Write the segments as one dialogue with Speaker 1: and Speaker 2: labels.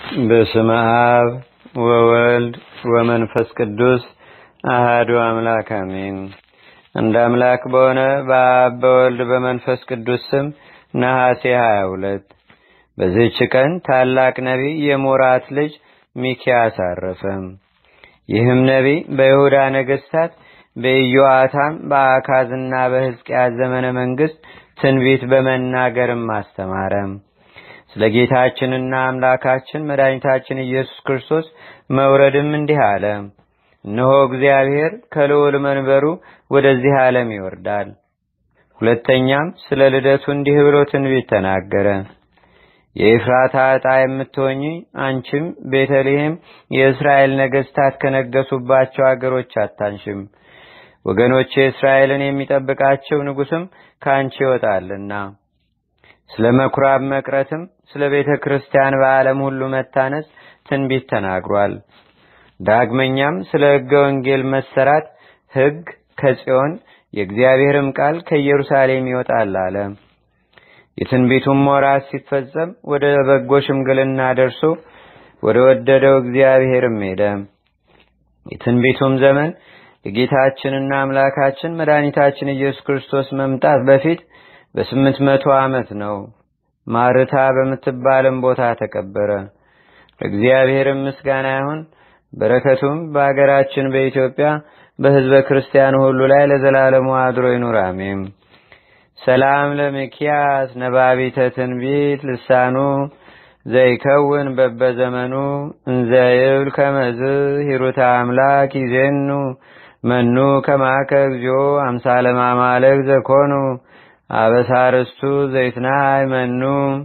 Speaker 1: በስመ አብ ወወልድ ወመንፈስ ቅዱስ አህዱ አምላክ አሜን። እንደ አምላክ በሆነ በአብ በወልድ በመንፈስ ቅዱስ ስም ነሐሴ 22 በዚህች ቀን ታላቅ ነቢይ የሞራት ልጅ ሚኪያስ አረፈ። ይህም ነቢይ በይሁዳ ነገሥታት በኢዮአታም በአካዝና በሕዝቅያስ ዘመነ መንግሥት ትንቢት በመናገርም አስተማረ። ስለ ጌታችንና አምላካችን መድኃኒታችን ኢየሱስ ክርስቶስ መውረድም እንዲህ አለ። እነሆ እግዚአብሔር ከልዑል መንበሩ ወደዚህ ዓለም ይወርዳል። ሁለተኛም ስለ ልደቱ እንዲህ ብሎ ትንቢት ተናገረ። የኤፍራታ ዕጣ የምትሆኚ አንቺም ቤተልሔም የእስራኤል ነገሥታት ከነገሱባቸው አገሮች አታንሽም። ወገኖቼ እስራኤልን የሚጠብቃቸው ንጉሥም ከአንቺ ይወጣልና። ስለ መኩራብ መቅረትም ስለ ቤተ ክርስቲያን በዓለም ሁሉ መታነጽ ትንቢት ተናግሯል። ዳግመኛም ስለ ሕገ ወንጌል መሰራት ሕግ ከጽዮን የእግዚአብሔርም ቃል ከኢየሩሳሌም ይወጣል አለ። የትንቢቱም ወራት ሲፈጸም ወደ በጎ ሽምግልና ደርሶ ወደ ወደደው እግዚአብሔርም ሄደ። የትንቢቱም ዘመን የጌታችንና አምላካችን መድኃኒታችን ኢየሱስ ክርስቶስ መምጣት በፊት በስምንት መቶ ዓመት ነው። ማርታ በምትባልም ቦታ ተቀበረ። ለእግዚአብሔርም ምስጋና ይሁን። በረከቱም በአገራችን በኢትዮጵያ በሕዝበ ክርስቲያኑ ሁሉ ላይ ለዘላለሙ አድሮ ይኑር፣ አሜን። ሰላም ለሚኪያስ ነባቢተ ትንቢት ልሳኑ ዘይከውን በበዘመኑ እንዘይብል ከመዝ ሂሩተ አምላክ ይዜኑ መኑ ከማከ እግዚኦ አምሳለ ማማለክ ዘኮኑ አበሳርስቱ ዘይትናይ መኑ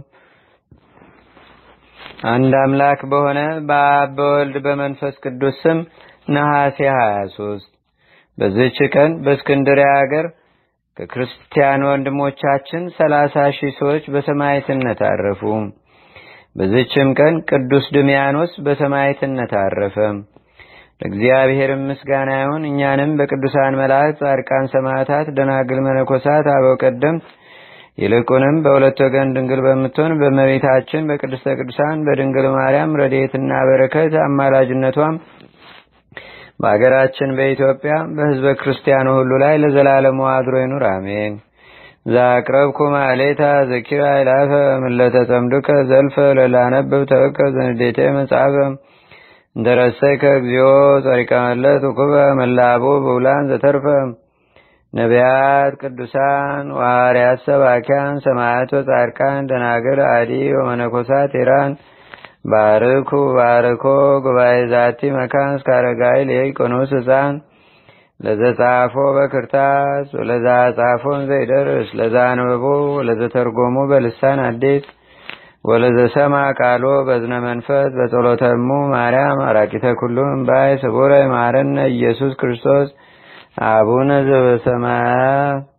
Speaker 1: አንድ አምላክ በሆነ በአብ በወልድ በመንፈስ ቅዱስ ስም ነሐሴ 23 በዚህች ቀን በእስክንድርያ አገር ከክርስቲያን ወንድሞቻችን ሰላሳ ሺህ ሰዎች በሰማዕትነት አረፉ። በዚህችም ቀን ቅዱስ ድሚያኖስ በሰማዕትነት አረፈ። ለእግዚአብሔርም ምስጋና ይሁን። እኛንም በቅዱሳን መላእክት፣ ጻድቃን፣ ሰማዕታት፣ ደናግል፣ መነኮሳት፣ አበው ቀደምት ይልቁንም በሁለት ወገን ድንግል በምትሆን በመቤታችን በቅድስተ ቅዱሳን በድንግል ማርያም ረድኤትና በረከት አማላጅነቷም በአገራችን በኢትዮጵያ በሕዝበ ክርስቲያኑ ሁሉ ላይ ለዘላለሙ አድሮ ይኑር፣ አሜን። ዛቅረብኩ ማሌታ ዘኪራ ይላፈ ምለተ ጸምዱከ ዘልፈ ለላነብብ ተወከ ዘንዴቴ መጽሐፈ እንተረሰይከ እግዚኦ ጸሪቀ መለት ውኩበ መላቡ በውላን ዘተርፈ ነቢያት፣ ቅዱሳን፣ ዋርያት፣ ሰባኪያን፣ ሰማያት፣ ጻድቃን፣ ደናግል፣ አዲ ወመነኮሳት ኢራን ባርኩ ባርኮ ጉባኤ ዛቲ መካን እስካረጋይ ሊቆኖስ ህፃን ለዘጻፎ በክርታስ ወለዛ ጻፎን ዘይደርስ ለዛ አንብቦ ወለዘተርጎሙ በልሳን አዲስ ወለዘሰማ ቃሎ በዝነ መንፈስ በጸሎተሙ ማርያም አራቂተ ኩሉም እምባይ ስቡረ ማረነ ኢየሱስ ክርስቶስ አቡነ ዘበሰማያት